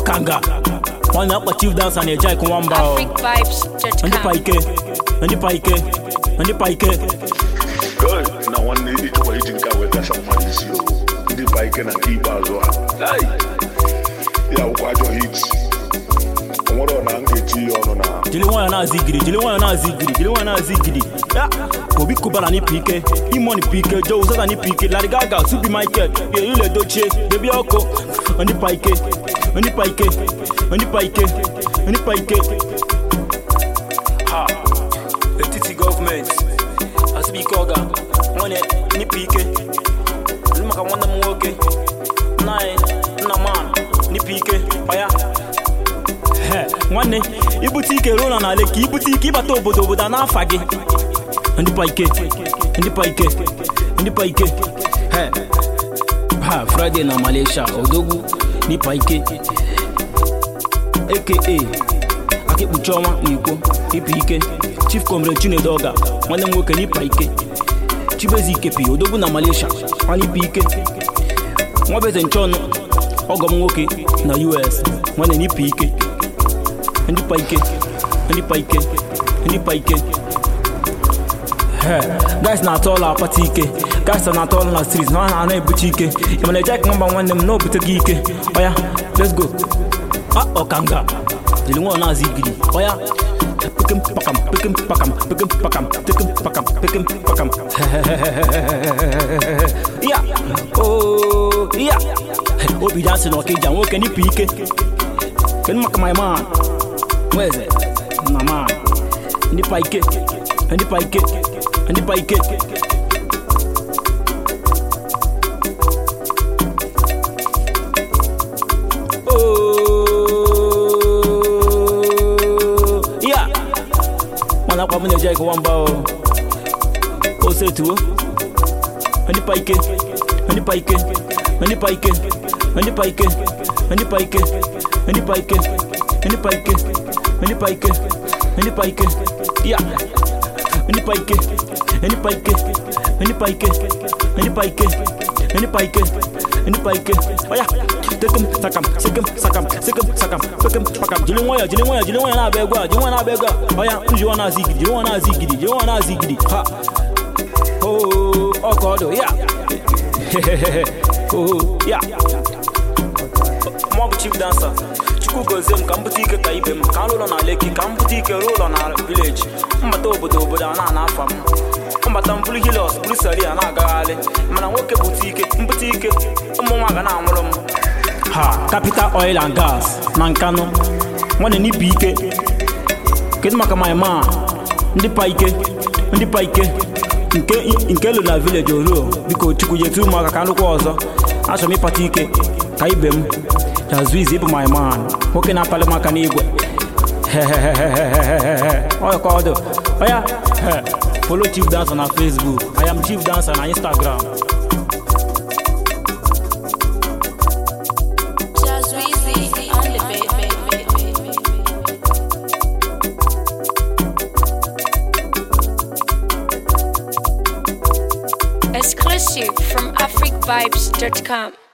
ọkanga nwanne akpa chief dansa na-eje ịkụ nwamba o. ndị pa africvibes.com. ike ndị pa ike ndị pa ike Hey, na nwanne ịchọkwa iji nke a wee kasa mmadụ isi o ndị ba ike na nke ikpeazụ ha Hey! ya akwụkwọ ajọ hit onwere ọ na m ga-eti ya ọnụ na jiri nwayọ na-azụ igiri jiri nwayọ na-azụ igiri jiri nwayọ na-azụ igiri ya obi kubara n'ipi ike imoni pi ike joe zata n'ipi ike larry gaga subi michael ile dochie bebi ọkụ ndị pa ike ndị pa ike ndị pa ike ndị pa ike ha etiti gọọmenti asịbụ ike ọga nwanyị n'ipi ike ndị maka nwanne m nwoke nna anyị nna man n'ipi ike ọya He, nwanne ibute ike ruo na n'ala ka ibute ike ịbata obodo obodo a n'afa gị ndị pa ike ndị pa ike ndị pa ike He, ha friday na malaysia odogwu n'ipa ike aka akịkpuchi ọnwa na ikwo ịpa ike chief comrade chinedu ọga nwanne m nwoke n'ipa ike chibezi ikepi odogwu na malaysia nwanne ipa ike nwabeze nchọnụ ọgọ m nwoke na us nwanne n'ipa ike ndị pa ike ndị pa ike ndị pa ike He, guys na-atọ ọla akpata ike guys na-atọ ọla na street na ha na-ebuche ike ị mana ejek nwamba nwanne m na obute gị ike ọya let's go a ọkanga jiri nwa na-azụ igiri ọya pekem pakam pekem pakam pekem pakam pekem pakam pekem pakam ya o ya obi dansị na ọkịja nwoke n'ipu ike kedu maka my man nweze na man ndị pa ike ndị pa ike ndị pa ike Oh, yeah. mana akwa m na-eje ịkụwa mba o osetuo ndị pa ike ndị pa ike ndị pa ike ndị pa ike ndị pa ike ndị pa ike ndị pa ike ndị pa ike ndị pa ike ya ndị pa ike ndị pa ike ndị pa ike ndị pa ike ndị pa ike ndị pa ike oya tekem sakam sekem sakam sekem sakam pekem pakam jiri nwayọ jiri nwayọ jiri nwayọ na-abịa egwu a jiri nwayọ na-abịa egwu a oya njiwa na-azụ igidi jiri nwayọ na-azụ igidi jiri nwayọ na-azụ igidi ha oo ọka ọdụ ya oo ya mụ bụ chief dancer chukwu gozie m ka m bute ike ka ibe m ka m ụlọ na leki ka m bute ike ruo ụlọ na vileji mbata obodo obodo a na-ana afa m mbata m bụrụ hilos bụrụ sari a na-agagharị mana nwoke bute ike mbute ike ụmụ nwa ga na-anwụrụ m ha capital oil and gas na nkanụ nwanne n'ibu ike kedu maka my man ndị pa ike ndị pa ike nke nke elu na vileji oruo biko chukwu jetu ụmụaka ka nrụkwa ọzọ achọrọ m ịkpata ike ka ibe m jazụ izi ịbụ my man nwoke na-apalị m aka n'igwe ọyọkọ ọdụ ọya follow chief dancer na facebook i am chief dancer na instagram Jazweezy on the beat. Exclusive from africvibes.com.